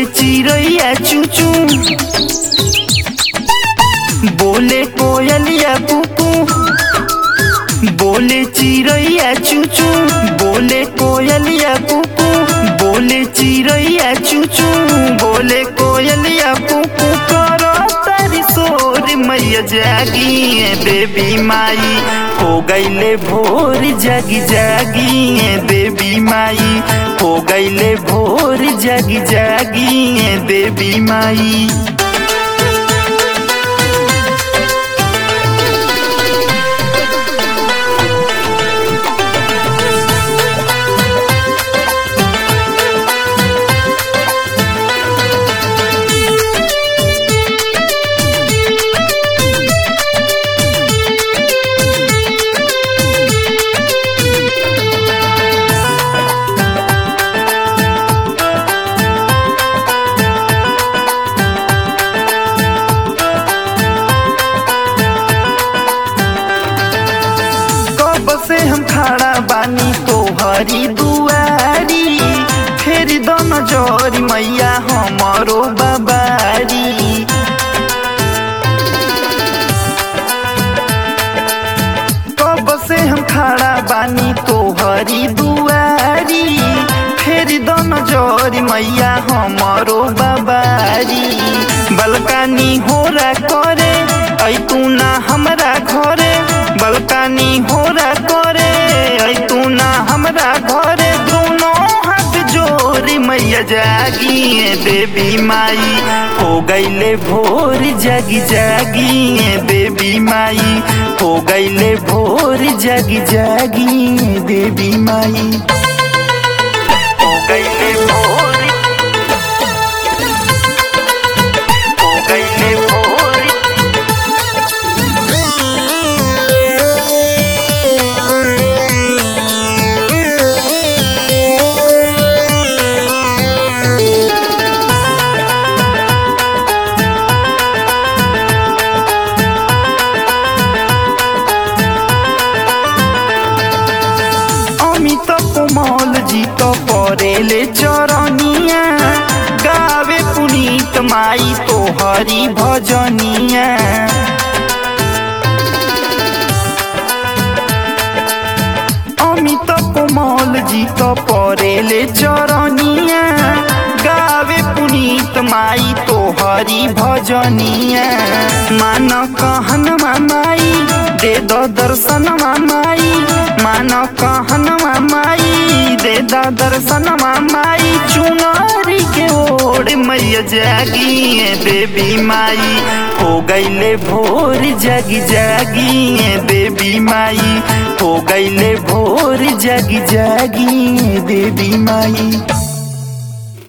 चिड़ैया चूचू बोले कोयलिया कुकू बोले चिड़ैया चूचू बोले कोयलिया कुकू बोले चिड़ैया चूचू बोले कोयलिया कुकू करो तारी सोर मैया जागी है देवी माई हो गईले भोर जागी जागी है देवी माई हो गईले भोर जागी जागी है देवी माई कब से हम खड़ा बानी तोहरी दुआरी फेर दो नजर मैया हमारो बाबारी कब से हम खड़ा बानी तोहरी दुआरी फेर दो नजर मैया हमारो बाबारी बलकानी होरा करे ऐ तू ना हमरा घरे बलकानी होरा करे ऐ तू ना हमरा घरे दोनों हाथ जोरी मैया जागी है देवी माई हो गईले भोर जागी जागी है देवी माई हो गईले भोर जागी जागी है देवी माई हो गईले भोर हो गईले भोर अमित कोमल जी तो परेले चरनिया गावे पुनीत माई तो हरी भजनिया अमित कोमल जी तो परेले चरनिया गावे पुनीत माई तो हरी भजनिया मान कहन माई दे दो दर्शन माई मान कहन माई दे दो दर्शन माई चुनरी के ओर मैया जागी है देवी माई हो गईले भोर जागी जागी है देवी माई हो गईले भोर जागी जागी है देवी माई